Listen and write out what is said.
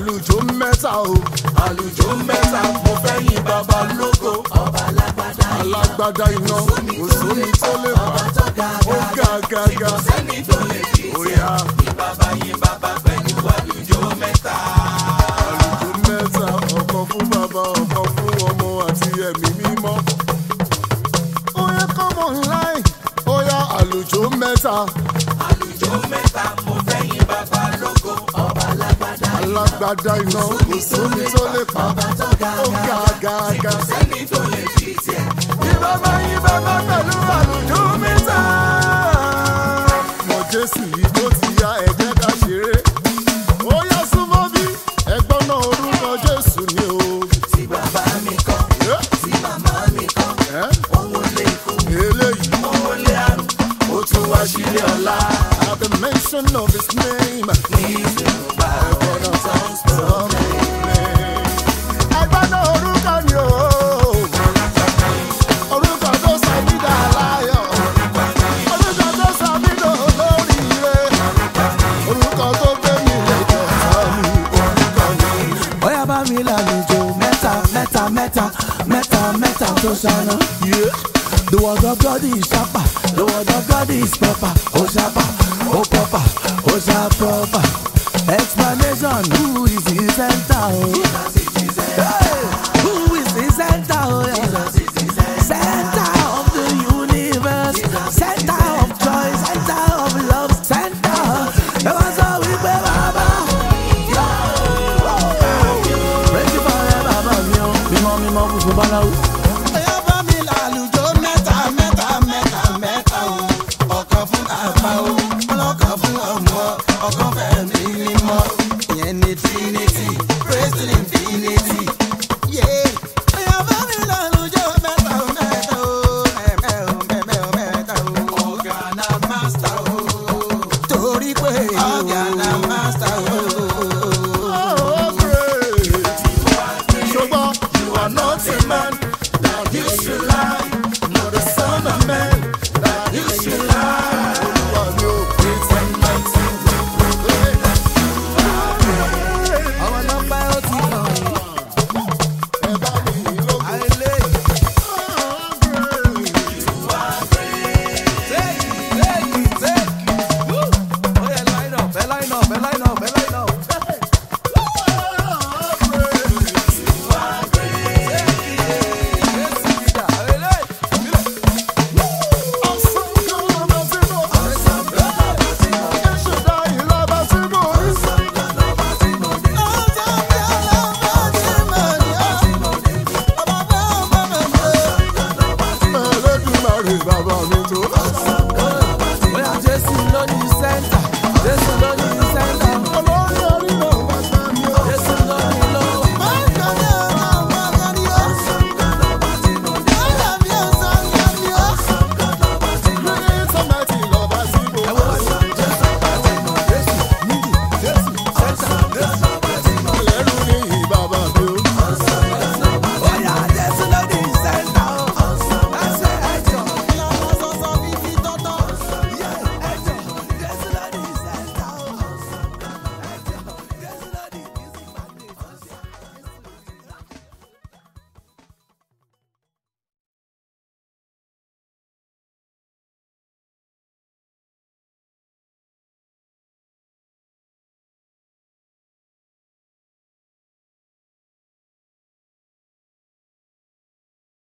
àlùjọ mẹ́ta o àlùjọ mẹ́ta mo fẹ́ yìn bàbá lógo ọba alágbádá alágbádá iná kò sómi tó lè wá ó ga ga ga sẹ́ni tó lè fi òyà ní bàbá yín bàbá pẹ̀lú àlùjọ mẹ́ta. àlùjọ mẹ́ta ọ̀kan fún bàbá ọ̀kan fún ọmọ àti ẹ̀mí mímọ́. ó yẹ kọ́mọ̀ láì ó yá àlùjọ mẹ́ta àlùjọ mẹ́ta mo fẹ́ yìn bàbá lógo ọba alágbádá alágbádá iná kò sómi tó lè pa ó ga ga ga. sẹ́ni tó lè fi tiẹ̀. Ìbábá yín bàbá pẹ̀lú àlùjọ mẹ́ta. Mọ̀ Jésù yìí tó ti ya ẹ̀jẹ̀ ká ṣeré. Ó yá súnmọ́ bí ẹgbọ́n náà orúkọ Jésù ni o. tí bàbá mi kọ́ Ẹ́, tí màmá mi kọ́ ẹ́, owó lé ikú Eléyìí. owó lé àrùn ó tún wá sílé ọ̀la At the mention of his name. ní ìsinmi bá Ẹgbọ́n náà sọ mí. Ẹgbọ́n náà orúkọ ni o. Orúkọ tó sọ mí dà láyọ̀. Orúkọ tó sọ mí dò lóríire. Orúkọ tó gbé mi lẹ́jọ́ sọ mí. Orúkọ ni. bóyá bá mi lálejò mẹ́ta mẹ́ta mẹ́ta mẹ́ta mẹ́ta tó ṣáná. The word of God is sharper, the word of God is proper, oh sharper, oh proper, oh sharp proper. Explanation, who is the center? Oh? Hey, who is the center? Oh, yeah. Center of the universe, center of joy, center of love, center. Ẹ wá sọ wípé bàbá. Praise forever, bàbá mi o. Mímọ́ mímọ́ funfun báláwo. Ẹyọ bá mi lálùjọ mẹ́ta mẹ́ta mẹ́ta mẹ́ta o. Ọ̀kan fún bàbá o, ọlọ́kan fún ọmọ, ọ̀kan fẹ̀mí mímọ́. Ìyẹn ni Trinity, praise to infinity. Yeah. Ẹyọ bá mi lálùjọ mẹ́ta o, mẹ́ta o, mẹ́mẹ́ o, mẹ́mẹ́ o, mẹ́ta o. Ọ̀gá na master o. Torí pé ọ̀gá na master o.